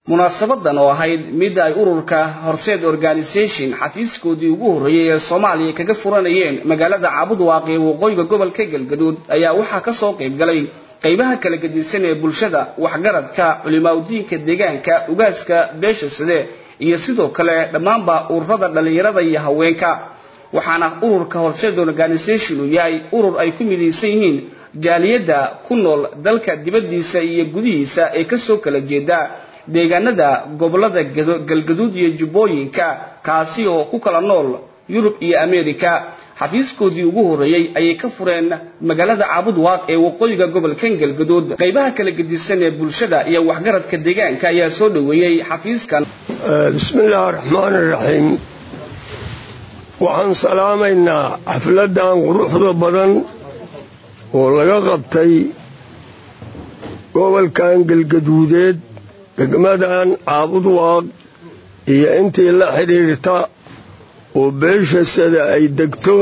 munaasabadan oo ahayd mid ay ururka horseed organisation xafiiskoodii ugu horreeyey ee soomaaliya kaga furanayeen magaalada caabudwaaq ee waqooyiga gobolka galgaduud ayaa waxaa kasoo qayb galay qaybaha kala gedisan ee bulshada waxgaradka culimaadudiinka deegaanka ugaaska beesha sade iyo sidoo kale dhammaanba ururada dhallinyarada iyo haweenka waxaana ururka horseed organisation uu yahay urur ay ku midaysan yihiin jaaliyadda ku nool dalka dibaddiisa iyo gudihiisa ee kasoo kala jeeda deegaanada gobolada galgaduud iyo jubbooyinka kaasi oo ku kala nool yurub iyo america xafiiskoodii ugu horreeyey ayay ka fureen magaalada caabudwaaq ee waqooyiga gobolkan galgaduud qaybaha kala gedisan ee bulshada iyo waxgaradka deegaanka ayaa soo dhoweeyey xafiiskan bismillaahi raxmaan iraxiim waxaan salaamaynaa xafladan quruxda badan oo laga qabtay gobolkan galgaduudeed degmadan caabudwaaq iyo intii la xidhiirta oo beesha sada ay degto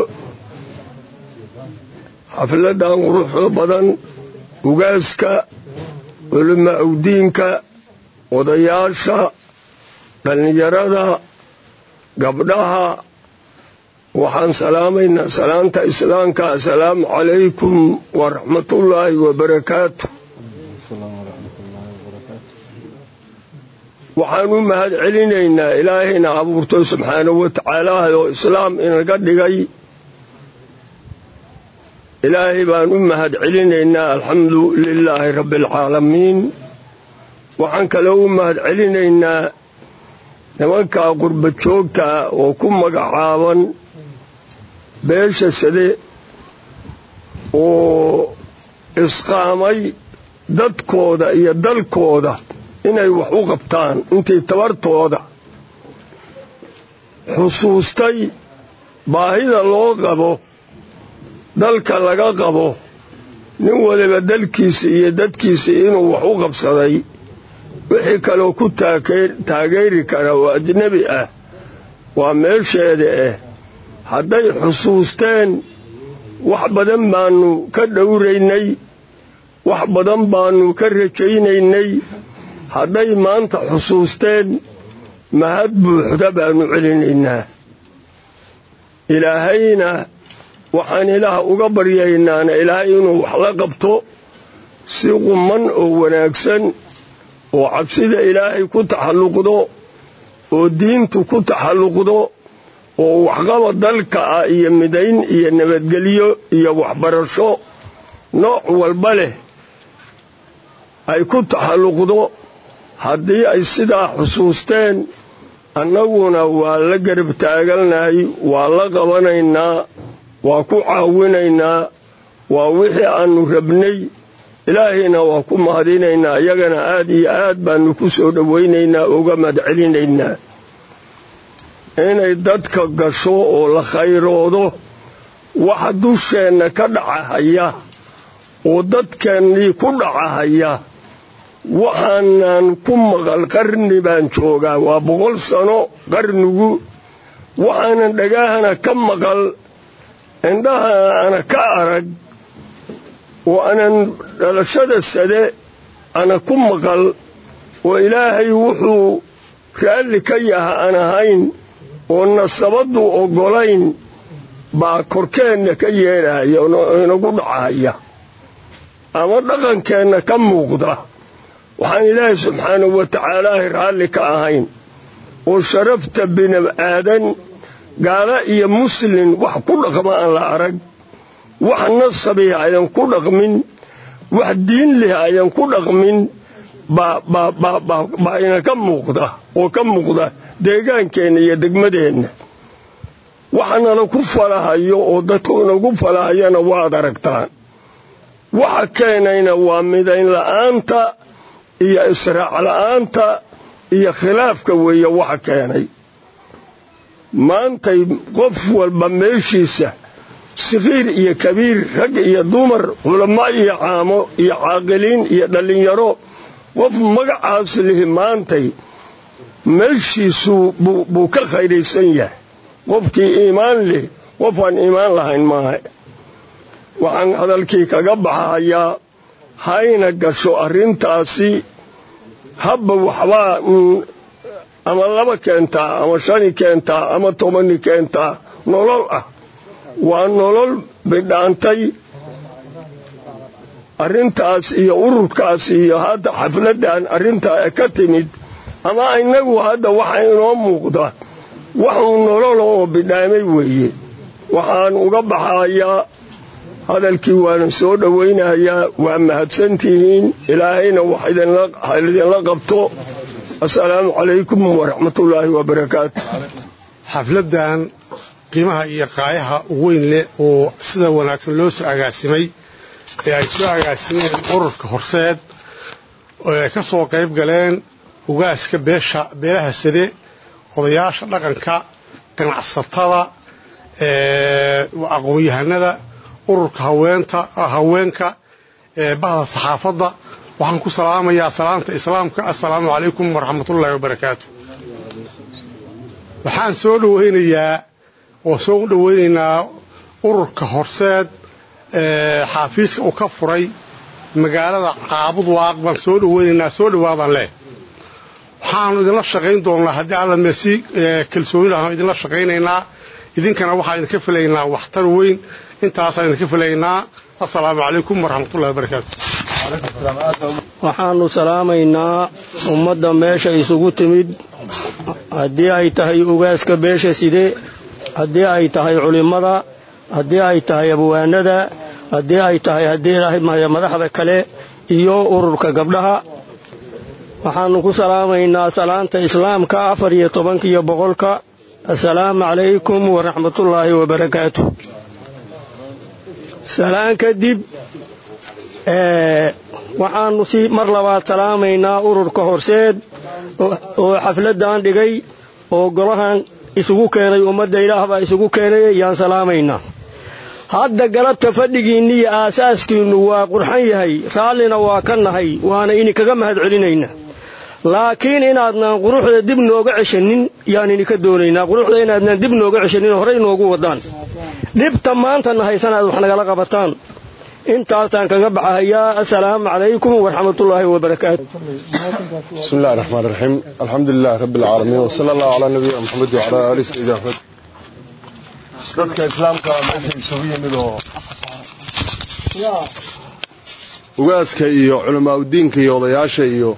xafladan quruxda badan ugaaska culimo awdiinka odayaasha dhallinyarada gabdhaha waxaan salaamaynaa salaanta islaamka assalaamu calaykum waraxmatullaahi wabarakaatu waxaan u mahad celinaynaa ilaahayna abuurto subxaanahu wa tacaala oo islaam inaga dhigay ilaahay baan u mahad celinaynaa alxamdu lilaahi rabbi alcaalamiin waxaan kaloo u mahad celinaynaa nimankaa qurba joogtaa oo ku magacaaban beesha sade oo isqaamay dadkooda iyo dalkooda inay wax u qabtaan intii tabartooda xusuustay baahida loo qabo dalka laga qabo nin waliba dalkiisa iyo dadkiisa inuu wax u qabsaday wixii kaloo ku taageeri kara oo ajnebi ah waa meesheeda ah hadday xusuusteen wax badan baannu ka dhowraynay wax badan baannu ka rajaynaynay hadday maanta xusuusteen mahad buuxda baannu celinaynaa ilaahayna waxaan ilaah uga baryaynaana ilaahay inuu wax la qabto si quman oo wanaagsan oo cabsida ilaahay ku taxalluqdo oo diintu ku taxalluqdo oo waxqaba dalka ah iyo midayn iyo nabadgelyo iyo waxbarasho nooc walba leh ay ku taxalluqdo haddii ay sidaa xusuusteen annaguna waa la garab taagalnahay waa la qabanaynaa waa ku caawinaynaa waa wixii aannu rabnay ilaahayna waa ku mahadinaynaa iyagana aad iyo aad baannu ku soo dhowaynaynaa uga madcelinaynaa inay dadka gasho oo la khayroodo waxa dusheenna ka dhacahaya oo dadkeennii ku dhacahaya waxaanan ku maqal qarni baan joogaa waa boqol sano qarnigu waxaanan dhagaahana ka maqal indhahana ana ka arag oo aanan dhalashada sade ana ku maqal oo ilaahay wuxuu raalli ka yaha aan ahayn oo nasabaddu oggolayn baa korkeenna ka yeedhahaya inagu dhacahaya ama dhaqankeenna ka muuqda waxaan ilaahay subxaanahu wa tacaalaahi raalli ka ahayn oo sharafta bini aadan gaala iyo muslin wax ku dhaqma aan la arag wax nasabihi ayan ku dhaqmin wax diin leh ayan ku dhaqmin baa ina ka muuqda oo ka muuqda deegaankeenna iyo degmadeenna waxanala ku falahayo oo dadku inagu falahayana waad aragtaan waxa keenayna waa midayn la'aanta iyo israac la'aanta iyo khilaafka weeye waxa keenay maantay qof walba meeshiisa sikhiir iyo kabiir rag iyo dumar culamo iyo caamo iyo caaqiliin iyo dhallinyaro qof magacaas lihi maantay meeshiisuu buu ka khayraysan yahay qofkii iimaan leh qofaan iimaan lahayn maaha waxaan hadalkii kaga baxahayaa hayna gasho arrintaasi habba waxbaa ama laba keentaa ama shani keentaa ama tobani keentaa nolol ah waa nolol bidhaantay arrintaas iyo ururkaas iyo hadda xafladdan arrintaa ka timid ama innagu hadda waxa inoo muuqda waxuu nolol oo bidhaamay weeye waxaan uga baxayaa hadalkii waana soo dhowaynayaa waa mahadsantihiin ilaahayna wax idinla qabto assalaamu calaykum waraxmatullaahi wabarakaatu xafladdan qiimaha iyo qaayaha weyn leh oo sida wanaagsan loo soo agaasimay ee ay soo agaasimeen ururka horseed oo ay ka soo qayb galeen ugaaska beesha beelaha sade odayaasha dhaqanka ganacsatada aqoon-yahanada ururka haweenta haweenka bahda saxaafadda waxaan ku salaamayaa salaanta islaamka assalaamu calaykum waraxmatullaahi wabarakaatu waxaan soo dhowaynayaa oo soo dhowaynaynaa ururka horseed xaafiiska uu ka furay magaalada caabud waaq baan soo dhowaynaynaa soo dhowaadaan leh waxaanu idinla shaqayn doonnaa haddii alla meesi kalsooni lahaan idinla shaqaynaynaa idinkana waxaan idinka filaynaa waxtar weyn intaasaan idinka filaynaa assalaamu calaykum waraxmatullahi wabarakaatu waxaannu salaamaynaa ummadda meesha isugu timid haddii ay tahay ugaaska beesha side haddii ay tahay culimmada haddii ay tahay abwaanada haddii ay tahay haddii madaxda kale iyo ururka gabdhaha waxaannu ku salaamaynaa salaanta islaamka afar iyo tobankiyo boqolka assalaamu calaykum waraxmatullaahi wabarakaatu salaan kadib waxaannu si mar labaad salaamaynaa ururka horseed oo xafladdan dhigay oo golahan isugu keenay ummadda ilaah baa isugu keenay yaan salaamaynaa hadda galabta fadhigiinni iyo aasaaskiinnu waa qurxan yahay raallina waa ka nahay waana idinkaga mahad celinaynaa laakiin inaadnaan quruxda dib nooga ceshanin yaan idinka doonaynaa quruxda inaadnaan dib nooga ceshanin horey noogu waddaan dhibta maantana haysanaad wax nagala qabataan intaasaan kaga baxahayaa assalaamu calaykum waraxmatullaahi wabarakaatu بسم الله الرحمن الرحيم الحمد لله رب العالمين وصلى الله على نبينا محمد وعلى آله سيدنا محمد dadka islaamka meesha isugu yimid oo ugaaska iyo culamaauddiinka iyo odayaasha iyo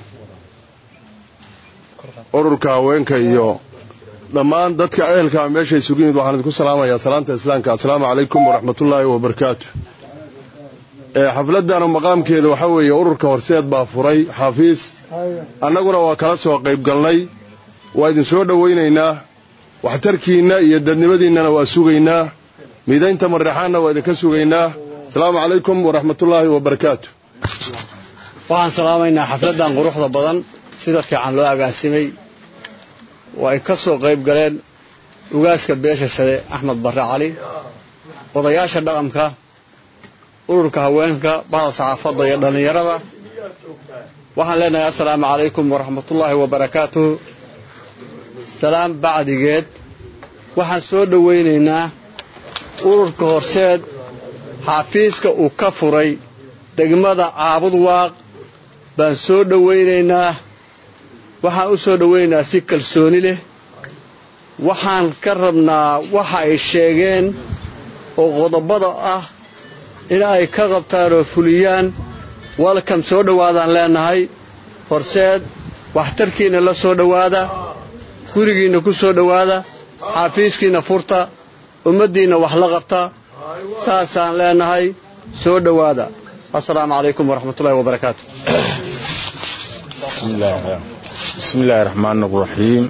ururka haweenka iyo dhammaan dadka ehelka meesha isugu yimid waxaan idinku salaamayaa salaanta islaamka assalaamu calaykum waraxmatullaahi wabarakaatu xafladdan maqaamkeeda waxaa weeye ururka horseed baa furay xafiis annaguna waa kala soo qayb galnay waa idin soo dhowaynaynaa waxtarkiinna iyo dadnimadiinnana waa sugaynaa miidaynta marrexaanna waa idinka sugaynaa asalaamu calaykum waraxmatullaahi wabarakaatu waxaan salaamaynaa xafladdan quruxda badan sida fiican loo agaasimay oo ay ka soo qayb galeen ugaaska beesha shade axmed barre cali odayaasha dhaqanka ururka haweenka bahda saxaafadda iyo dhallinyarada waxaan leenahay assalaamu calaykum waraxmatullaahi wabarakaatuhu salaam bacdigeed waxaan soo dhowaynaynaa ururka horseed xafiiska uu ka furay degmada caabud waaq baan soo dhowaynaynaa waxaan u soo dhowaynaynaa si kalsooni leh waxaan ka rabnaa waxa ay sheegeen oo qodobada ah in ay ka qabtaan oo fuliyaan walkam soo dhowaadaan leenahay horseed waxtarkiinna la soo dhowaada gurigiinna ku soo dhowaada xaafiiskiinna furta ummaddiinna wax la qabta saasaan leenahay soo dhowaada assalaamu calaykum waraxmatullahi wabarakaatu bismi illaahi raxmaan raxiim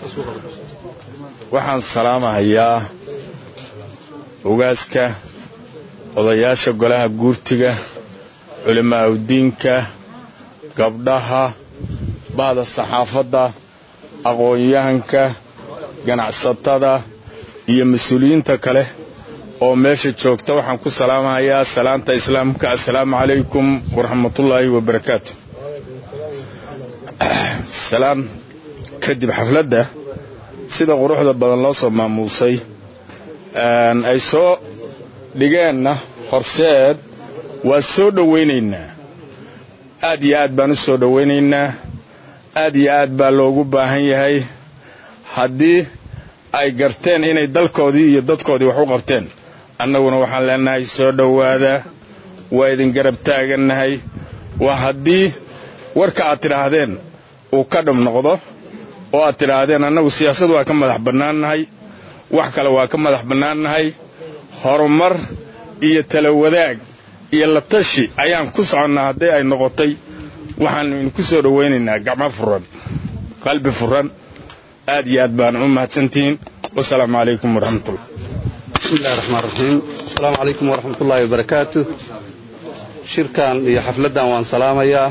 waxaan salaamahayaa ugaaska odayaasha golaha guurtiga culimaa'udiinka gabdhaha bahda saxaafadda aqoon-yahanka ganacsatada iyo mas-uuliyiinta kale oo meesha joogta waxaan ku salaamahayaa salaanta islaamka assalaamu calaykum waraxmatullaahi wabarakaatu salaan kadib xafladda sida quruxda badan loo soo maamuusay ay soo dhigeenna horseed waa soo dhowaynaynaa aad iyo aad baan u soo dhowaynaynaa aad iyo aad baa loogu baahan yahay haddii ay garteen inay dalkoodii iyo dadkoodii wax u qabteen annaguna waxaan leenahay soo dhowaada waa idin garab taagannahay waa haddii warka aad tidhaahdeen uu ka dhab noqdo oo aad tidhaahdeen annagu siyaasad waa ka madax bannaannahay wax kale waa ka madax bannaannahay horumar iyo tala wadaag iyo la tashi ayaan ku soconnaa haddii ay noqotay waxaannu idinku soo dhowaynaynaa gacmo furan qalbi furan aad iyo aad baan u mahadsantihiin wasalaamu calaykum waraxmatullah bismi illahi raxmaan raxiim asalaamu calaykum waraxmatullaahi wabarakaatu shirkan iyo xafladdan waan salaamayaa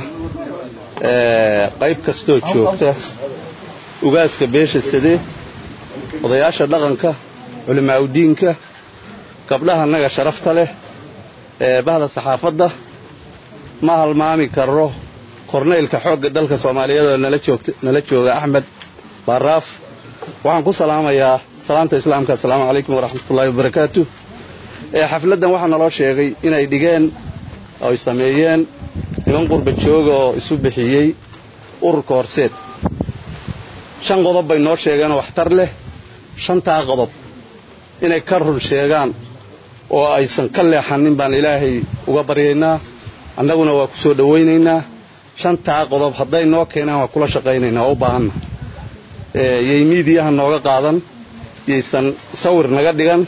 qayb kastoo joogta ugaaska beesha sade odayaasha dhaqanka culimaaudiinka gabdhaha naga sharafta leh bahda saxaafadda ma halmaami karo kornaylka xoogga dalka soomaaliyeed oo nala jooga axmed baaraaf waxaan ku salaamayaa salaanta islaamka assalaamu calaykum waraxmatullaahi wabarakaatu xafladdan waxaa naloo sheegay inay dhigeen oy sameeyeen niman qurba jooga oo isu bixiyey ururka horseed shan qodob bay noo sheegeenoo waxtar leh shantaa qodob inay ka run sheegaan oo aysan ka leexanin baan ilaahay uga baryaynaa annaguna waa ku soo dhowaynaynaa shantaa qodob hadday noo keenaan waa kula shaqaynaynaa oo u baahanna yay miidiyaha nooga qaadan yaysan sawir naga dhigan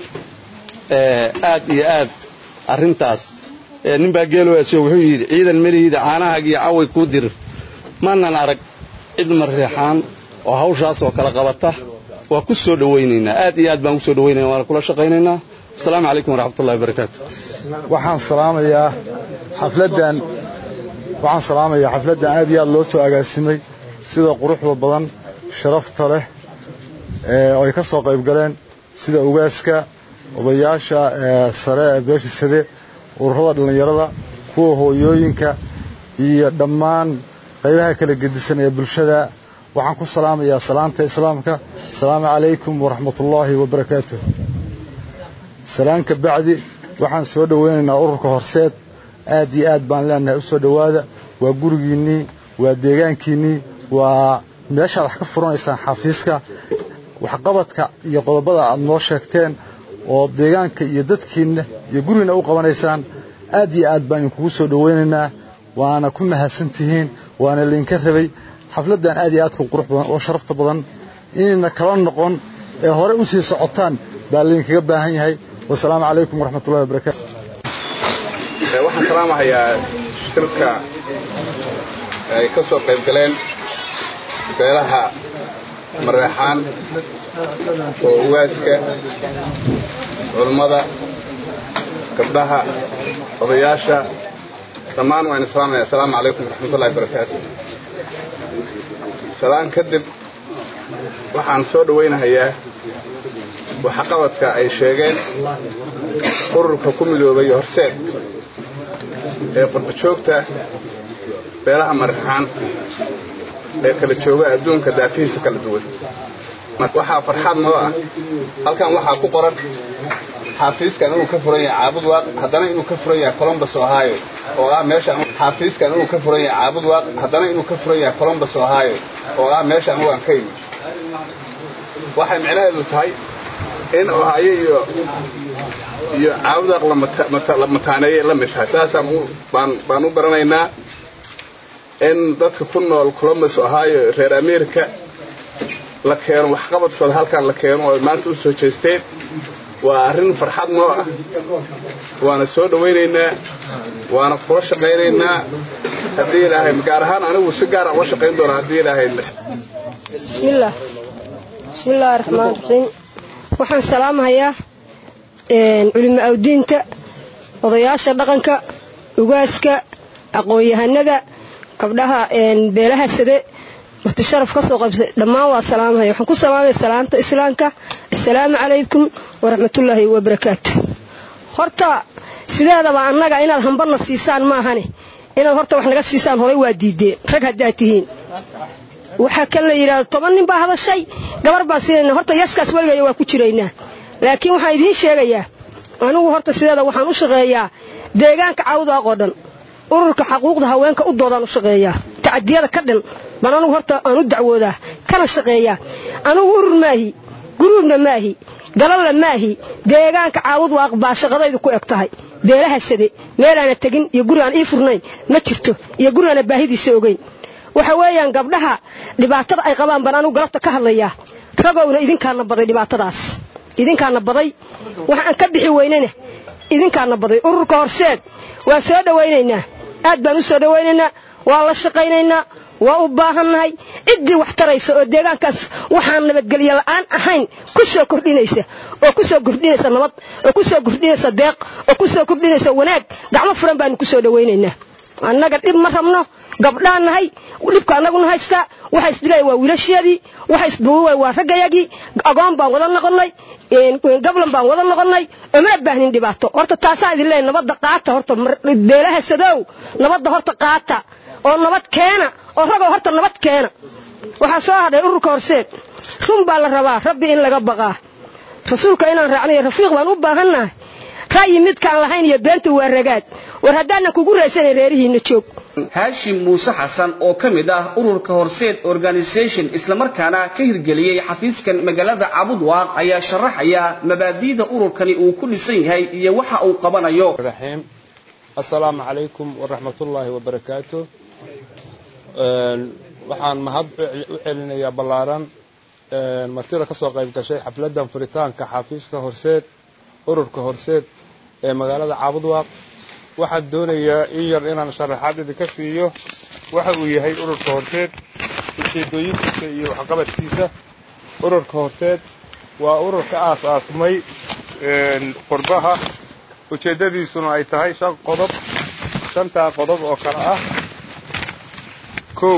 aad iyo aad arrintaas ninbaa geeloaasyo wuxuu yidhi ciidan melihiida caanahaagiiyo caway kuu dirir maanan arag cid mareexaan oo hawshaas oo kala qabata waa ku soo dhowaynaynaa aad iyo aad baan ku soo dhawaynayna waana kula shaqaynaynaa asalaamu calaykum waraxmatullahi wabarakaatu waxaan salaamayaa xafladdan waxaan salaamayaa xafladdan aad iyo aad loo soo agaasimay sida quruxda badan sharafta leh oo ay ka soo qayb galeen sida ugaaska odayaasha sare ee beesha sade ururada dhallinyarada kuwa hooyooyinka iyo dhammaan qaybaha kala gedisan ee bulshada waxaan ku salaamayaa salaanta islaamka asalaamu calaykum waraxmatullaahi wabarakaatuh salaanka bacdi waxaan soo dhowaynaynaa ururka horseed aad iyo aad baan leenahay u soo dhowaada waa gurigiinnii waa deegaankiinnii waa meeshaad wax ka furanaysaan xafiiska waxqabadka iyo qodobada aad noo sheegteen oo deegaanka iyo dadkiinna iyo gurigiinna u qabanaysaan aad iyo aad baan idinkugu soo dhowaynaynaa waana ku mahadsantihiin waana laydinka rabay xafladdan aad iyo aadka qurux badan oo sharafta badan inayna kala noqon ee hore u sii socotaan baa laydinkaga baahan yahay wasalaamu calaykum waraxmatullahi wabarakaatu waxaan salaamahayaa shirka ay ka soo qayb galeen beelaha mareexaan oo ugaaska culummada gabdhaha odayaasha dhammaan waan islaamaya assalaamu calaykum waraxmatullahi wabarakaatu salaan kadib waxaan soo dhowaynahayaa waxqabadka ay sheegeen ururka ku midoobay horseed ee qurbajoogta beelaha marraxaan ee kala jooga adduunka daafihiisa kala duwan waxaa farxaad noo ah halkan waxaa ku qoran xaafiiskan inuu ka furan yahay caabud waaq haddana inuu ka furan yahay colombus ohio oo ah meesha xaafiiskan inuu ka furan yahay caabud waaq haddana inuu ka furan yahay colombus ohio oo ah meesha anugu aan ka yimid waxay micnaheedu tahay in ohaayo iyo iyo caawdaaq la mataaneeyay la mid tahay saasaan baan u garanaynaa in dadka ku nool colombus ohio reer america la keeno waxqabadkooda halkan la keeno oo maanta u soo jeesteen waa arrin farxad noo ah waana soo dhowaynaynaa waana kula shaqaynaynaa haddii ilaahay gaar ahaan anigu si gaara ula shaqayn doona haddii ilaahay bismillaah bismillaahi raxmaan raxiim waxaan salaamahayaa culimo awdiinta odayaasha dhaqanka ugaaska aqoon-yahanada gabdhaha beelaha sade marti sharaf ka soo qaybsay dhammaan waa salaamahaya waxaan ku salaamaya salaanta islaamka assalaamu calaykum waraxmatullaahi wabarakaatu horta sideedaba annaga inaad hambarna siisaan maahane inaad horta wax naga siisaan horay waa diideen rag haddaad tihiin waxaa kan la yidhaahdo toban nin baa hadashay gabar baan siinayna horta yaskaas weligaya waa ku jiraynaa laakiin waxaan idiin sheegayaa anigu horta sideeda waxaan u shaqeeyaa deegaanka cawdaaq oo dhan ururka xaquuqda haweenka u doodaan u shaqeeyaa tacadiyada ka dhan baan anugu horta aan u dacwoodaa kana shaqeeyaa anugu urur maahi guruubna maahi galalla maahi deegaanka caawud waaq baa shaqadaydu ku eg tahay beelaha sade meelaana tegin iyo guri aan ii furnayn ma jirto iyo guri aana baahidiisa ogeyn waxa weeyaan gabdhaha dhibaatada ay qabaan baan anugu galabta ka hadlayaa ragowna idinkaana baday dhibaatadaas idinkaana baday waxaan ka bixi weynana idinkaana baday ururka horseed waa soo dhowaynaynaa aad baan u soo dhowaynaynaa waa la shaqaynaynaa waa u baahannahay ciddii wax taraysa oo deegaankaas waxaan nabadgelyo la'aan ahayn ku soo kordhinaysa oo ku soo kordhinaysa nabad oo ku soo kordhinaysa deeq oo ku soo kordhinaysa wanaag gacmo furan baanu ku soo dhowaynaynaa annaga dhib ma rabno gabdhaan nahay dhibka annaguna haystaa waxa isdilaya waa wiilasheedii waxa isbuuway waa raggayagii agoon baan wada noqonnay gablan baan wada noqonnay omana baahnin dhibaato horta taasaan idin leeyahay nabadda qaata horta beelaha sadow nabadda horta qaata oo nabad keena oo ragoo horta nabad keena waxaa soo hadhay ururka horseed run baa la rabaa rabbi in laga baqaa rasuulka inaan raacnayo rafiiq baan u baahannahay ra'yi midkaan lahayn iyo beenta waa ragaad war haddaanan kugu raysanayn reerihiinna joog haashim muuse xasan oo ka mid ah ururka horseed organisation islamarkaana ka hirgeliyey xafiiskan magaalada cabudwaaq ayaa sharaxaya mabaadi'da ururkani uu ku dhisan yahay iyo waxa uu qabanayo asalaamu calaykum waraxmatullaahi wabarakaatu waxaan mahad u celinayaa ballaaran martida ka soo qayb gashay xafladdan furitaanka xafiiska horseed ururka horseed ee magaalada caabudwaaq waxaan doonayaa in yar inaan sharaxaad idinka siiyo waxa uu yahay ururka horseed ujeedooyinkiisa iyo waxqabadkiisa ururka horseed waa urur ka aas-aasmay qurbaha ujeeddadiisuna ay tahay shan qodob shantaa qodob oo kale ah kow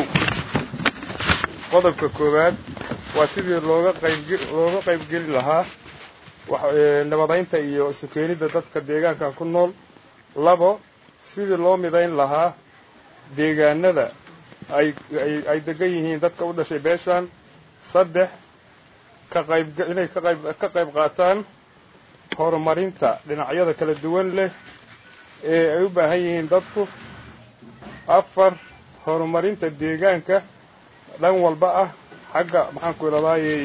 qodobka koowaad waa sidii looga qaylooga qaybgeli lahaa nabadaynta iyo isu keenidda dadka deegaanka ku nool labo sidii loo midayn lahaa deegaanada ay ay degan yihiin dadka u dhashay beeshan saddex ka qayb inay ka qayb ka qayb qaataan horumarinta dhinacyada kala duwan leh ee ay u baahan yihiin dadku afar horumarinta deegaanka dhan walba ah xagga maxaan ku idhahdaayey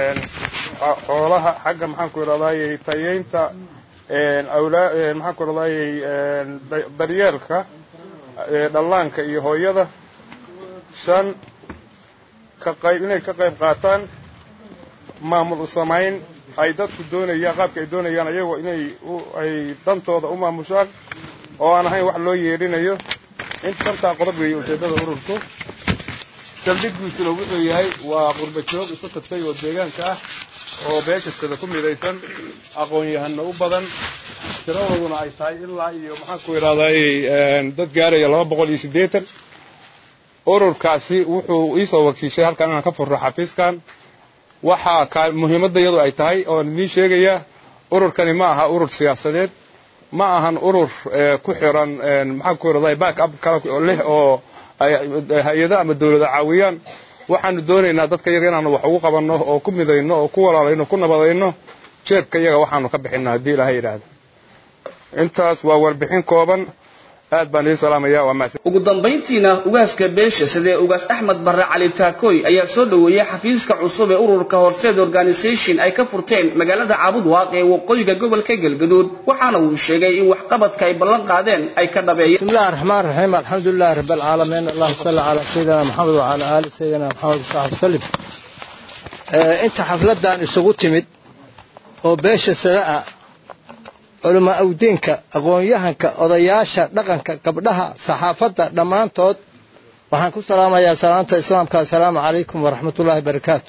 xoolaha xagga maxaan ku idhahdaayey tayeynta awlaa maxaan ku idhahdaayey daryeelka dhallaanka iyo hooyada shan ka qayb inay ka qayb qaataan maamul u samayn ay dadku doonayaan qaabka ay doonayaan ayagoo inay ay dantooda u maamushaan oo aan ahayn wax loo yeedhinayo inta shantaa qodob weeye ujeeddada ururku saldhiggiisuna wuxuu yahay waa qurba joog isu tagtay oo deegaanka ah oo beeshastada ku midaysan aqoon-yahano u badan tiradooduna ay tahay ilaa iyo maxaan ku idhahdaayey dad gaaraya laba boqol iyo siddeetan ururkaasi wuxuu iisoo wakiishay halkan inaan ka furro xafiiskan waxaa ka muhiimadda iyadu ay tahay oon idiin sheegayaa ururkani ma aha urur siyaasadeed ma ahan urur ku xiran maxaan ku idhahday back up kala leh oo hay-ado ama dawlada caawiyaan waxaanu doonaynaa dadka iyaga inaanu wax ugu qabanno oo ku midayno oo ku walaalayno ku nabadayno jeebka iyaga waxaanu ka bixinno haddii ilaahay yidhaahdo intaas waa warbixin kooban aad baan idiin salaamaya waa mahadsan ugu dambayntiina ugaaska beesha sidee ugaas axmed barre cali taakooy ayaa soo dhoweeyey xafiiska cusub ee ururka horseed organisation ay ka furteen magaalada caabudwaaq ee waqooyiga gobolka galgaduud waxaana uu sheegay in waxqabadka ay ballan qaadeen ay ka dhabeeyeen بسم الله الرحمن الرحيم الحمد لله رب العالمين اللهم صل على سيدنا محمد وعلى آل سيدنا محمد وصحبه وسلم انت حفلتان isugu timid oo beesha sadaa culamaa awdiinka aqoon-yahanka odayaasha dhaqanka gabdhaha saxaafadda dhammaantood waxaan ku salaamayaa salaanta islaamka assalaamu calaykum waraxmatullaahi barakaatu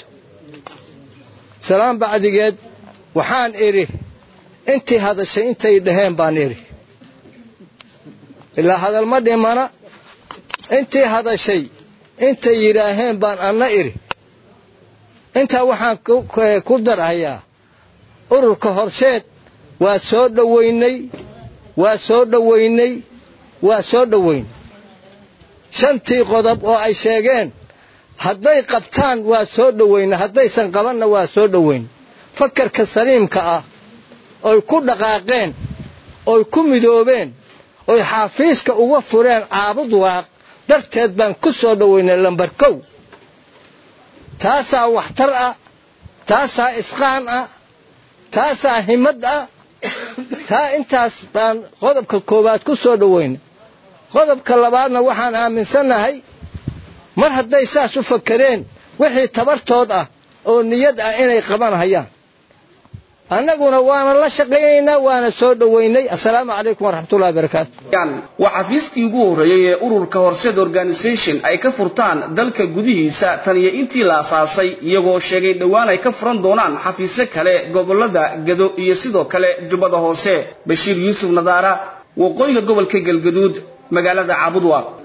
salaam bacdigeed waxaan idhi intii hadashay intay dhaheen baan idhi ilaa hadal ma dhimana intii hadashay intay yidhaaheen baan anna idhi intaa waxaan ku darhayaa ururka horseed waa soo dhowaynay waa soo dhowaynay waa soo dhowayn shantii qodob oo ay sheegeen hadday qabtaan waa soo dhowayna haddaysan qabanna waa soo dhowayn fakarka saliimka ah oy ku dhaqaaqeen oy ku midoobeen oy xaafiiska uga fureen caabud waaq darteed baan ku soo dhowaynay lambar kow taasaa waxtar ah taasaa isqaan ah taasaa himad ah taa intaas baan qodobka koowaad ku soo dhowayna qodobka labaadna waxaan aaminsannahay mar hadday saas u fakereen wixii tabartood ah oo niyad ah inay qabanhayaan annaguna waana la shaqaynaynaa waana soo dhowaynay assalaamu calaykum waraxmatullahi barakaatu waa xafiiskii ugu horreeyey ee ururka horseed organisation ay ka furtaan dalka gudihiisa tan iyo intii la asaasay iyagoo sheegay dhowaan ay ka furan doonaan xafiisyo kale gobolada gado iyo sidoo kale jubbada hoose bashiir yuusuf nadaara waqooyiga gobolka galgaduud magaalada caabudwa